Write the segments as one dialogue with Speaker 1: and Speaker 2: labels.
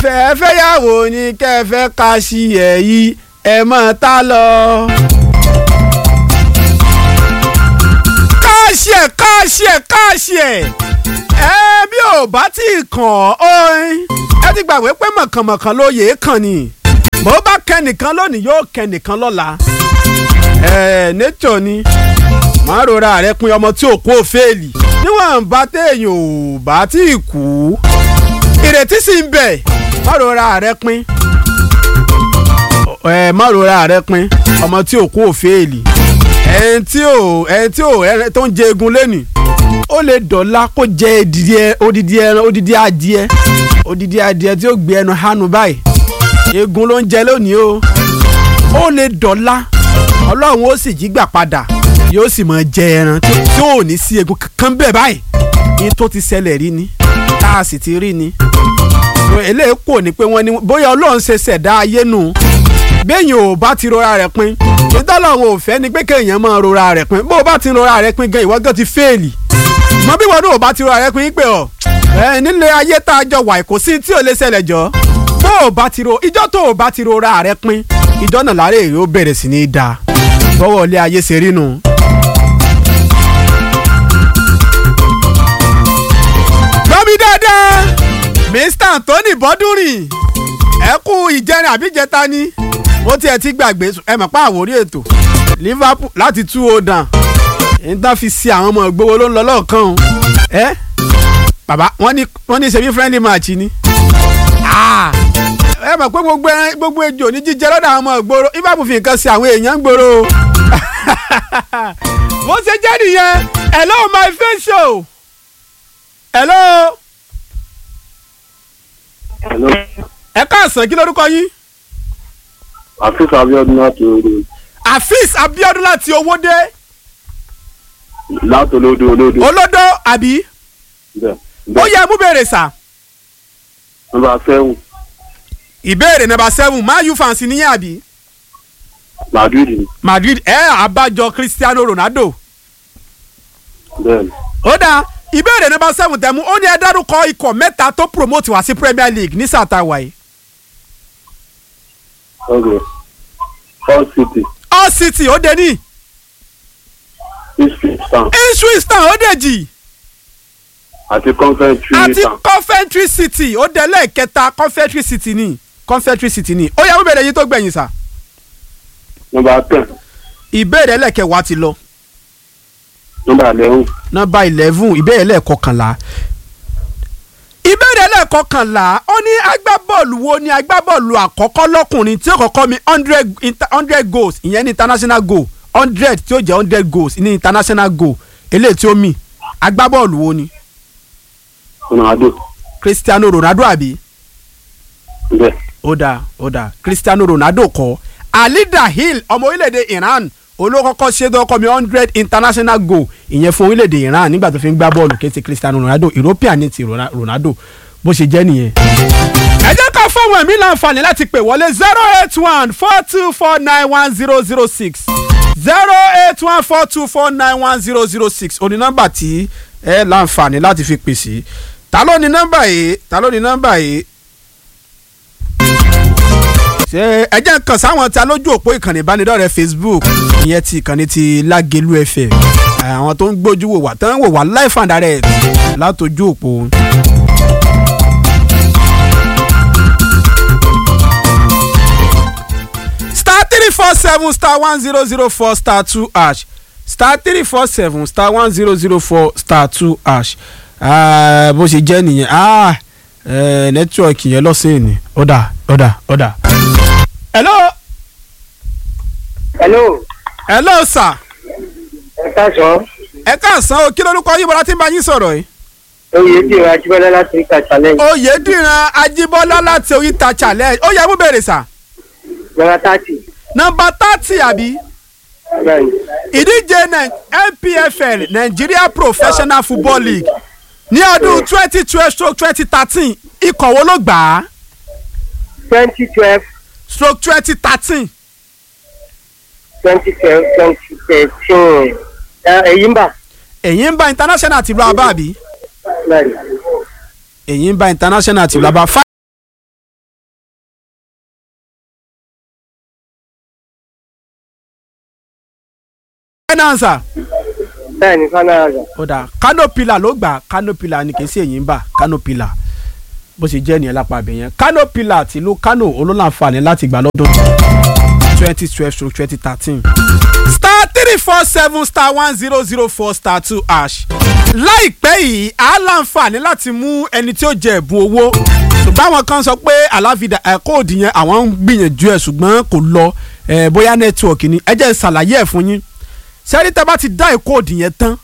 Speaker 1: fẹ́ fẹ́yàwó ni kẹfẹ́ ká sí ẹ̀ yìí ẹ̀ mọ̀ tá lọ. káàṣì ẹ̀ káàṣì ẹ̀ káàṣì ẹ̀ ẹ bí ò bá tí ì kàn ọ́ ẹ ti gbàgbé pé mọ̀kànmọ̀kàn ló yèé kàn ni bó bá kẹ́nìkan lónìí yóò kẹ́nìkan lọ́la ẹ̀ nature ni má rora rẹ pin ọmọ tí ò kó fèèlì níwọ̀n bá téèyàn ò bá tí ì kú ìrètí sì ń bẹ má rora rẹ pin ẹ má rora rẹ pin ọmọ tí ò kó fèèlì ẹni tí ò ẹni tí ò ẹni tó ń jẹ egun lẹ́nu ó lè dọ̀la kó jẹ odidi odidi ẹran odidi adìẹ odidi adìẹ tí ó gbé ẹnu hánu báyìí egun ló ń jẹ lónìí o ó lè dọ̀la ọlọ́run ó sì jí gbà padà yóò sì máa jẹ ẹran tí ò ní sí egun kankan bẹ́ẹ̀ báyìí ní tó ti ṣẹlẹ̀ rí ni tá a sì ti rí ni eléyìí kò ní pé wọ́n ní bóyá ọlọ́run ṣe ṣẹ̀dá ayé nù béèyàn ò bá ti rora rẹ̀ pin nítorí àwọn ò fẹ́ ni pé kéèyàn máa rora rẹ̀ pin bó o bá ti rora rẹ̀ pin gan ìwọ gan ti fẹ́ẹ̀lì mọ bí wọn náà ò bá ti rora rẹ̀ pin pé ọ ẹ nílé ayé tá a jọ wà kò sí tí ò lè ṣẹlẹ̀ jọ bó o bá ti ro ìjọ tó o bá ti rora rẹ̀ pin ìjọ náà láre èrè ó bẹ̀rẹ̀ sí ní í da bọ́wọ́ ilé ayé ṣe rí nu. gbọ́mi dáadáa Mr Anthony Bọ́dúnrìn ẹ kú ìjẹrin àbíjẹta ni mo tiẹ̀ ti gbàgbé ẹ mọ̀ pa àwòrí ètò Liverpool láti tú o dàn níta fi si àwọn ọmọ ìgbowó ló ń lọ lọ́ọ̀kan o ẹ bàbá wọ́n ní wọ́n ní ṣebí friendly match ni ẹ mọ̀ pé gbogbo ẹran gbogbo ejò ní jíjẹ lọ́dọ̀ àwọn ọmọ ìgboro Liverpool fi nǹkan sí àwọn èèyàn ń gbòòrò o bó ṣe jẹ́ nìyẹn hello my face show hello.
Speaker 2: Hello.
Speaker 1: ẹ káàsán kí lórúkọ yín.
Speaker 2: Afis Abiodun láti Olódò.
Speaker 1: Afis Abiodun láti Owódé.
Speaker 2: Láti Olódò Olódò.
Speaker 1: Olódò àbí.
Speaker 2: Bẹ́ẹ̀.
Speaker 1: ó yẹ mú béèrè sà.
Speaker 2: Nọ́mbà seven.
Speaker 1: ìbéèrè nọ́mbà seven Man U fans níyẹn àbí.
Speaker 2: Madrid ni.
Speaker 1: Madrid ẹ àbájọ Cristiano Ronaldo.
Speaker 2: Bẹ́ẹ̀ni.
Speaker 1: ó dáa ìbéèrè nọ́mbà seven tẹ̀mú ó ní ẹ dárúkọ ikọ̀ mẹ́ta tó promote wá sí Premier League ní sàtàwá yìí.
Speaker 2: Okay. All City.
Speaker 1: All City ó dé ní.
Speaker 2: Ipswich Town.
Speaker 1: Ipswich Town ó dé jì.
Speaker 2: Àti Coventry
Speaker 1: àti
Speaker 2: Town.
Speaker 1: Coventry City ó dé lẹ́ẹ̀kẹta Coventry City ní Coventry City ní. ó yẹ mú béèrè yín tó gbẹ̀yìn sà.
Speaker 2: Nọ́mbà ten.
Speaker 1: ìbéèrè ẹlẹ́kẹ̀wá ti lọ.
Speaker 2: Nọ́mbà eleven.
Speaker 1: nọ́mbà eleven ìbéèrè lẹ́ẹ̀kọkànlá ìbéèrè lẹ́ẹ̀kọkànlá ó ní agbábọ́ọ̀lù wo ni agbábọ́ọ̀lù àkọ́kọ́ lọ́kùnrin tí ó kọ́kọ́ mi hundred hundred goals ìyẹn ní international goal hundred tí ó jẹ́ hundred goals ní international goal eléyìí tí ó mì agbábọ́ọ̀lù wo ni
Speaker 2: Ronaldo.
Speaker 1: Cristiano Ronaldo àbí
Speaker 2: Bẹ́ẹ̀.
Speaker 1: ó dáa ó dáa Cristiano Ronaldo kọ́ Ali Dahil ọmọ orílẹ̀-èdè Iran olókọ́kọ́ ṣe tó kọ́ mi hundred international goal ìyẹn fún orílẹ̀-èdè Iran nígbà tó fi ń gbá bọ́ọ̀lù kéde Cristiano Ronaldo European ní ti Rona- Ronaldo bó ṣe jẹ́ nìyẹn. ẹ jẹ́ ká fọ́wọ́n ẹ̀mí láǹfààní láti pè wọlé zero eight one four two four nine one zero zero six zero eight one four two four nine one zero zero six òní nọ́mbà tí ẹ láǹfààní láti fi pè sí ta ló ní nọ́mbà yìí ta ló ní nọ́mbà yìí ṣe ẹ jẹ́ kàn sáwọn tí a lójú òpó ìkànnì ìbánidọ́rẹ̀ẹ́ Facebook ìyẹn ti ìkànnì ti Lágelú FM àwọn tó ń gbójú wò wá tó ń wò wá live and direct látòjú òpó. star three four seven star one zero zero four star two hash star three four seven star one zero zero four star two hash Ah, bó ṣe jẹ́ nìyẹn ah, eh, nẹ́tíwọ̀kì yẹn lọ́sẹ̀ ni ọ̀dà ọ̀dà ọ̀dà. hello
Speaker 3: hello
Speaker 1: hello sir
Speaker 3: ẹ káàsán
Speaker 1: ẹ káàsán o kí lórúkọ yín bọ́lá tí ń bá yín sọ̀rọ̀ yìí.
Speaker 3: oyè dìrò ajíbọ́lá láti ìka challenge
Speaker 1: oyèdìran ajíbọ́lá láti oríta challenge ó yẹ mú bèrè sà.
Speaker 3: gbọ́dọ̀ tààtì
Speaker 1: nọ́mbà thirty àbí
Speaker 3: bẹ́ẹ̀ni
Speaker 1: ìdíje Nai- NPFL Nigeria Professional Football League ní ọdún twenty twelve stroke twenty thirteen ikọ̀ wo ló gbà á
Speaker 3: twenty twelve
Speaker 1: stroke twenty thirteen
Speaker 3: twenty twelve twenty thirteen èyí ń bà
Speaker 1: èyí ń bá international tìlú abá àbí
Speaker 3: bẹ́ẹ̀ni
Speaker 1: èyí ń bá international tìlú abá final answer
Speaker 3: bẹ́ẹ̀ ni final answer.
Speaker 1: ó dáa kano pillar ló gbà kano pillar ni kì í sí èyí ń bà kano pillar bó ṣe jẹ́ nìyẹn lápá abẹ yẹn kano pillar tìlú kano olólànfààní láti gbà lọ́dún twenty twelve to twenty thirteen star three four seven star one zero zero four star two hash láìpẹ́ yìí á láǹfààní láti mú ẹni tí ó jẹ ẹ̀bùn owó ṣùgbọ́n àwọn kan sọ pé àláfíà ẹ̀ kóòdù yẹn àwọn ń gbìyànjú ẹ̀ ṣùgbọ́n kò lọ ẹ̀ bóyá nẹ́tíwọ̀kì ni ẹ jẹ́ n ṣàlàyé ẹ̀ fún yín sẹ́rí tẹ́ bá ti dá ìkóòdù yẹn tán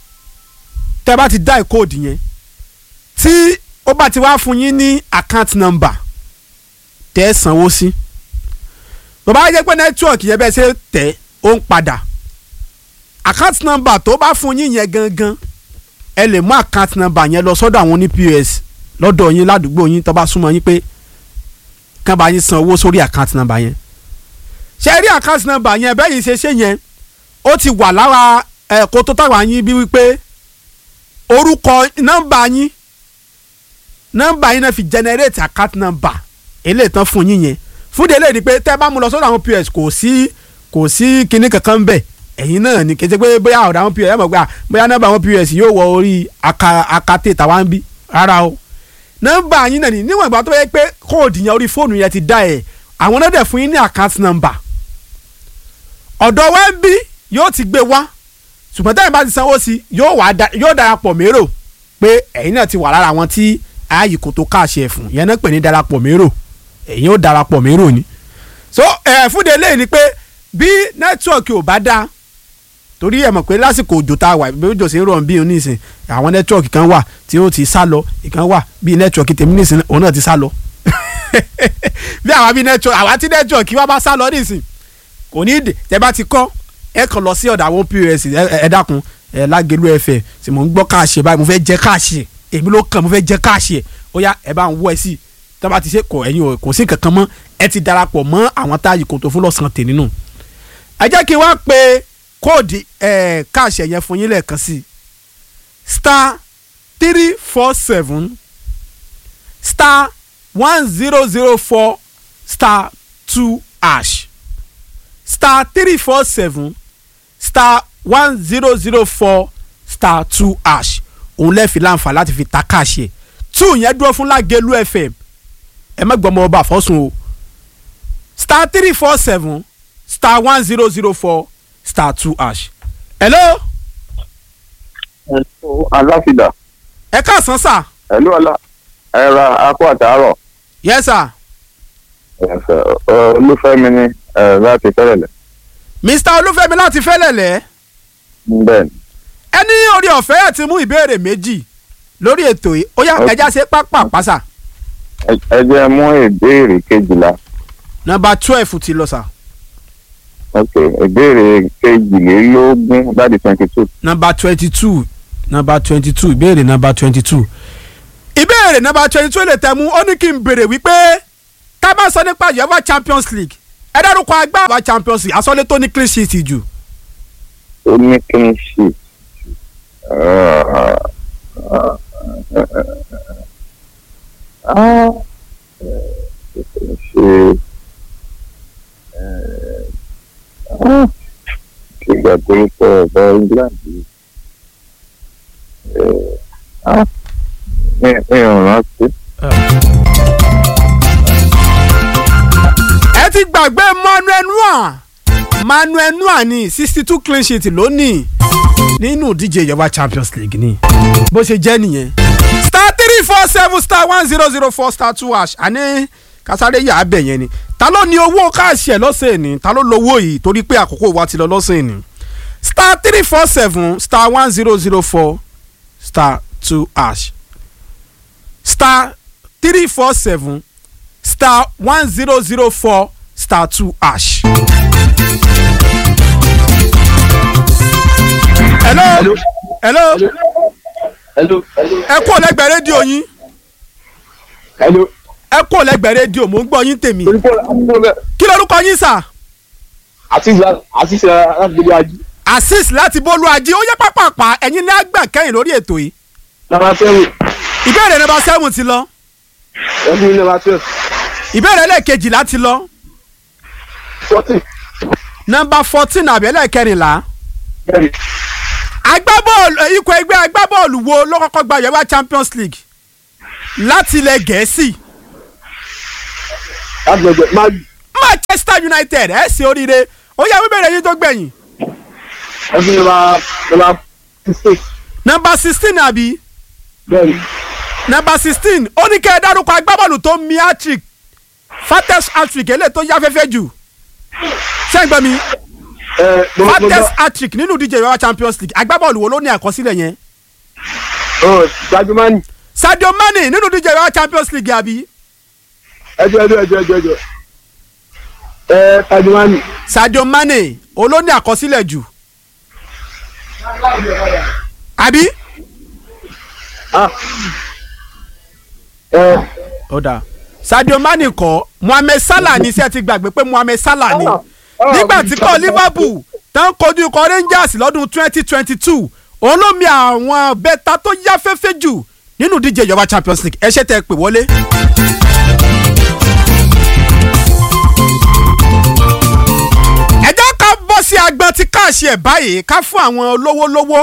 Speaker 1: tẹ́ bá ti dá ìkóòdù yẹn tí ó bá ti wá fún yín ní account number tẹ́ ẹ sanwó sí tó bá jẹ́ pé nẹ́tíwọ̀kì yẹn bẹ́ẹ̀ ṣe tẹ̀ ó ń padà account number tó bá fún yín yẹn gangan ẹ lè mú account number yẹn lọ sọ́dọ̀ àwọn oní POS lọ́dọ̀ yín ládùúgbò yín tó bá súnmọ́ yín pé kán bá yín san owó sórí account number yẹn ṣe rí account number yẹn bẹ́ẹ̀ yìí ṣe ṣe yẹn ó ti wà lára ẹ̀kọ́ tó tàwa yín bí wípé orúkọ nọ́mbà yín nọ́mbà yín náà fi generate account number eléyìí tán fún yín yẹn fún délé ni pé tẹ́ bá mú lọ sọ́dọ̀ àwọn POS kò sí kò sí kinní kankan ń bẹ̀ ẹ̀yin náà ni kété pé bóyá ọ̀dọ̀ àwọn POS ẹ̀ mọ̀ pé à, bóyá nọ́mbà àwọn POS yóò wọ orí aka akate tàwa ń bí rárá o nọ́mbà yín náà ni níwọ̀n ìgbà tó yẹ pé kóòdù yẹn orí fóònù yẹn ti dá ẹ̀ àwọn náà dẹ̀ fún yín ní account number ọ̀dọ̀ wa ń bí yóò ti gbé wá ṣùgbọ́n tẹ́yìn bá ti sanwó sí yóò wá da yóò darapọ̀ mérò pé ẹ̀yin náà ti wà lára àwọn tí ààyè kò tó káàṣẹ fún yẹn náà pè ní darapọ̀ mérò ẹ̀yin ó darapọ̀ mérò ni. so ẹ̀ fúnde lẹ́yìn ni pé bí nẹ́tíwọ̀kì ò bá dáa torí ẹ̀ mọ̀ pé lásìkò òjò tá a wà bí òjò sì ń rọ̀ bí onísìn àwọn nẹ́tíwọ̀kì kan wà tí ó ti sá lọ ìkan wà bí nẹ́tíwọ̀kì tèmi nísìn òun náà ti sá lọ bí àwa bí nẹ́tíwọ̀kì àwa tí nẹ́tíwọ̀kì wa bá sá lọ nísìn kò ní ìdè tẹ bá ti kọ́ ẹ kàn lọ sí ọ̀dọ̀ àwọn pọ́s ẹ dákun ẹ lágẹ̀lú ẹ̀fẹ̀ tí mò ń gbọ́ káàṣì báyìí mo fẹ́ jẹ́ káàṣì èmi ló kàn mo fẹ́ jẹ́ káàṣì ẹ̀ ó yá ẹ bá ń wọ ẹ sí tí wọ́n bá ti ṣe kọ ẹ̀yin ò kò sí kankan mọ́ ẹ ti darapọ̀ mọ́ àwọn táyì kò tó fún lọ́sàn-án tè nínú. ẹ jẹ́ kí n wá pe kóòdì ẹ̀ káàṣì yẹn fún yín lẹ́ẹ̀kan sí star three four seven star one zero zero four star two hash star three four seven star one zero zero four star two hash òun lẹ́ẹ̀fi láǹfà láti fi ta káàṣì ẹ̀ two yẹn dúró fún lágẹ̀lú fm ẹ má gbọ́mọ ọba àfọ́sùn o star three four seven star one zero zero four star two hash. hello
Speaker 2: aláfidà
Speaker 1: ẹ káàsán sà
Speaker 2: ẹ̀lú ọ̀la ẹ̀ra akó àtàárọ̀
Speaker 1: yes sir
Speaker 2: ẹ̀fẹ̀ olúfẹ́mi ní ẹ̀ láti fẹ́rẹ̀lẹ̀
Speaker 1: mr olúfẹ́mi láti fẹ́lẹ̀lẹ̀
Speaker 2: bẹ́ẹ̀ ni
Speaker 1: ẹni orí ọ̀fẹ́ ẹ̀ ti mú ìbéèrè méjì lórí ètò yìí ó yá
Speaker 2: Ok.
Speaker 1: ẹja ṣe pápá pásà
Speaker 2: Ẹ- ẹ jẹ́ mú ìbéèrè kejìlá
Speaker 1: nọ́mbà twelve ti lọ sà
Speaker 2: ok ìbéèrè kejìlélógún láti twenty two
Speaker 1: nọ́mbà twenty two nọ́mbà twenty two ìbéèrè nọ́mbà twenty two ìbéèrè nọ́mbà twenty two lè tẹ̀ mú ó ní kí n béèrè wípé ká bá sọ nípa uefa champions league ẹ dárúkọ agbára champions league asọ́lé tó ní clean sheet jù
Speaker 2: ó ní kí n ṣe ṣe ìgbà tó ń sọ ọ̀bọ England yìí. Eh, ah, mi mi ò rántí.
Speaker 1: ẹ ti gbàgbé manuel noir manuel noir ní sixty two clean sheet lónìí nínú ìdíje uefa champions league ni bó ṣe jẹ́ nìyẹn star three four seven star one zero zero four star two hash àní kásáré yà á bẹ̀ yẹn ni ta ló ní owó káàṣì ẹ̀ lọ́sẹ̀ ni ta ló lówó yìí torí pé àkókò wa ti lọ lọ́sẹ̀ ni star three four seven star one zero zero four star two hash star three four seven star one zero zero four star two hash. hello hello
Speaker 3: hello
Speaker 1: ẹ kú ọlẹ́gbẹ̀ẹ́ rédíò yín
Speaker 3: hello
Speaker 1: ẹ kú ọlẹ́gbẹ̀ẹ́ rédíò mò ń gbọ́ yín tèmi kí lorúkọ yín sà
Speaker 3: àti àti alágbèlú ají
Speaker 1: azeez láti bólú ajé ó yẹ pápápá ẹ̀yin ní àgbà kẹ́yìn lórí ètò yìí
Speaker 3: nàbà seven
Speaker 1: ìbéèrè nọ́mbà seven ti lọ
Speaker 3: ẹbí nàbà twelve
Speaker 1: ìbéèrè ẹlẹ́ẹ̀kejì láti lọ
Speaker 3: fourteen
Speaker 1: nọ́mbà fourteen àbí ẹlẹ́ẹ̀kẹrìnlá
Speaker 3: bẹ́ẹ̀ni
Speaker 1: agbábọ́ọ̀lù ikọ̀ ẹgbẹ́ agbábọ́ọ̀lù wo ló kọ́kọ́ gba uefa champions league láti ilẹ̀ gẹ̀ẹ́sì
Speaker 3: láti gbẹgbẹ máa
Speaker 1: manchester united ẹ̀ ṣe oríire ó yẹ wíbẹ̀rẹ̀ yín tó gbẹ̀yìn
Speaker 3: ẹbí ní ma ní ma sixteen
Speaker 1: nọmba sixteen àbí
Speaker 3: bẹ́ẹ̀ni
Speaker 1: nọmba sixteen ó ní kẹ́ ẹ dárúkọ agbábọ́ọ̀lù tó mi hat-trick fates hat-trick eléyìí tó yáfẹ́fẹ́ jù ṣẹ́gbẹ́ mi
Speaker 3: ẹ mo mo
Speaker 1: fates
Speaker 3: gbọ́
Speaker 1: hat-trick nínú ìdíje uefa champions league agbábọ́ọ̀lù wo ló ní àkọsílẹ̀ yẹn
Speaker 3: ọ gbajúmọ́ni
Speaker 1: sadio mane nínú ìdíje uefa champions league àbí
Speaker 3: ẹjọ ẹjọ ẹjọ ẹjọ ẹjọ ẹ gbajúmọ́ni
Speaker 1: sadio mane olóní àkọsílẹ̀ jù àbí.
Speaker 3: ah ẹ
Speaker 1: ó dáa sadio mane kọ́ mohammed salah ní sẹ́ ti gbàgbé pé mohammed salah ni nígbà tí kọ́ liverpool tán kojú ikọ̀ rangers lọ́dún twenty twenty two òun ló mi àwọn bẹ́ta tó yáfẹ́fẹ́ jù nínú díje ìjọba champions league ẹ ṣe tẹ́ ẹ pè wọlé. ẹ jẹ́ ká bọ́ sí agbọn tí káàṣì ẹ̀ báyìí ká fún àwọn olówó lówó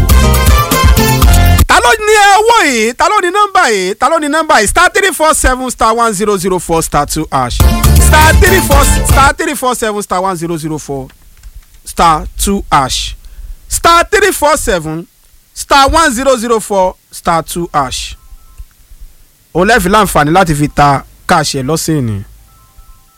Speaker 1: ta ló ní owó yìí ta ló ní nọ́mbà yìí ta ló ní nọ́mbà yìí star three four seven star one zero zero four star two hash star three four star three four seven star one zero zero four star two hash star three four seven star one zero zero four star two hash o lẹ́ẹ̀fì láǹfààní láti fi ta káàṣì ẹ̀ lọ́sìn ni